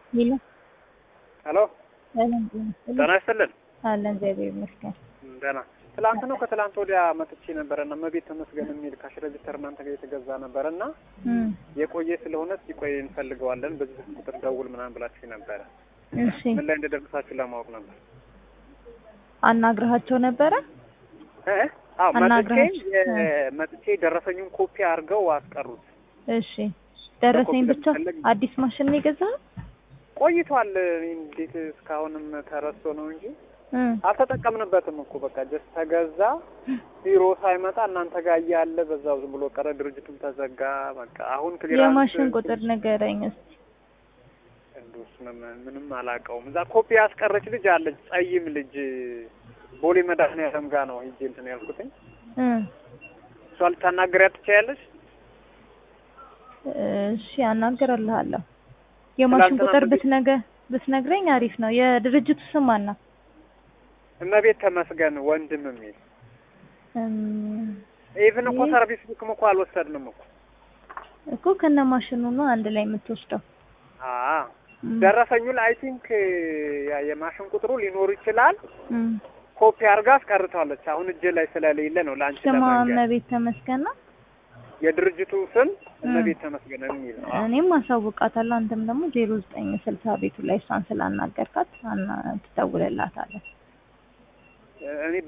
ሄሎ ሄሎ ሰላም ጤና ይስጥልኝ። ጤና ይስጥልን። አለን እግዚአብሔር ይመስገን። ደህና ትላንት ነው ከትላንት ወዲያ መጥቼ ነበረ እና እመቤት ተመስገን የሚል ካሽ ሬጅስተር እናንተ ጋር የተገዛ ነበረ እና እም፣ የቆየ ስለሆነ ሲቆይ እንፈልገዋለን በዚህ ቁጥር ደውል ምናምን ብላችሁ ነበረ። እሺ ምን ላይ እንደደረሳችሁ ለማወቅ ነበር። አናግረሃቸው ነበረ? እ? አዎ መጥቼ አናግራችሁ? የ- መጥቼ ደረሰኙን ኮፒ አድርገው አስቀሩት። እሺ ደረሰኝ በኮፒ ብቻ ለመፈለግ- አዲስ ማሽን ነው የገዛኸው? ቆይቷል። እንዴት እስካሁንም ተረስቶ ነው እንጂ እም፣ አልተጠቀምንበትም እኮ በቃ ጀስት ተገዛ ቢሮ ሳይመጣ እናንተ ጋር እያለ በዛው ዝም ብሎ ቀረ። ድርጅቱም ተዘጋ። በቃ አሁን ክሊራንስ የማሽን ቁጥር ንገረኝ እስኪ። እንዱስ ምን- ምንም አላውቀውም። እዛ ኮፒ ያስቀረች ልጅ አለች፣ ጸይም ልጅ ቦሌ መድኃኒዓለም ጋር ነው ሂጅ እንትን ያልኩትኝ። እም፣ እሷ ልታናግሪያት ትችያለሽ? እሺ አናግርልሃለሁ። የማሽን ትላንትና ቁጥር ምግብ- ብትነገ ብትነግረኝ አሪፍ ነው። የድርጅቱ ስም ማን ነው? እመቤት ተመስገን ወንድም የሚል እም፣ ኢቭን እኮ ይህ- ሰርቪስ ቡክም እኮ አልወሰድንም እኮ እኮ ከነ ማሽኑ ነው አንድ ላይ የምትወስደው። አ እም፣ ደረሰኙ ላይ አይ ቲንክ የማሽን ቁጥሩ ሊኖር ይችላል። እም። ኮፒ አድርጋ አስቀርታለች። አሁን እጄ ላይ ስለሌለ ነው ለአንቺ ስሟ ለመንገር። እመቤት ተመስገን ነው። የድርጅቱ ስም እመቤት ተመስገን የሚል ነው። እኔም አሳውቃታለሁ። አንተም ደግሞ ዜሮ ዘጠኝ ስልሳ ቤቱ ላይ እሷን ስላናገርካት አና ትደውልላታለህ። እኔ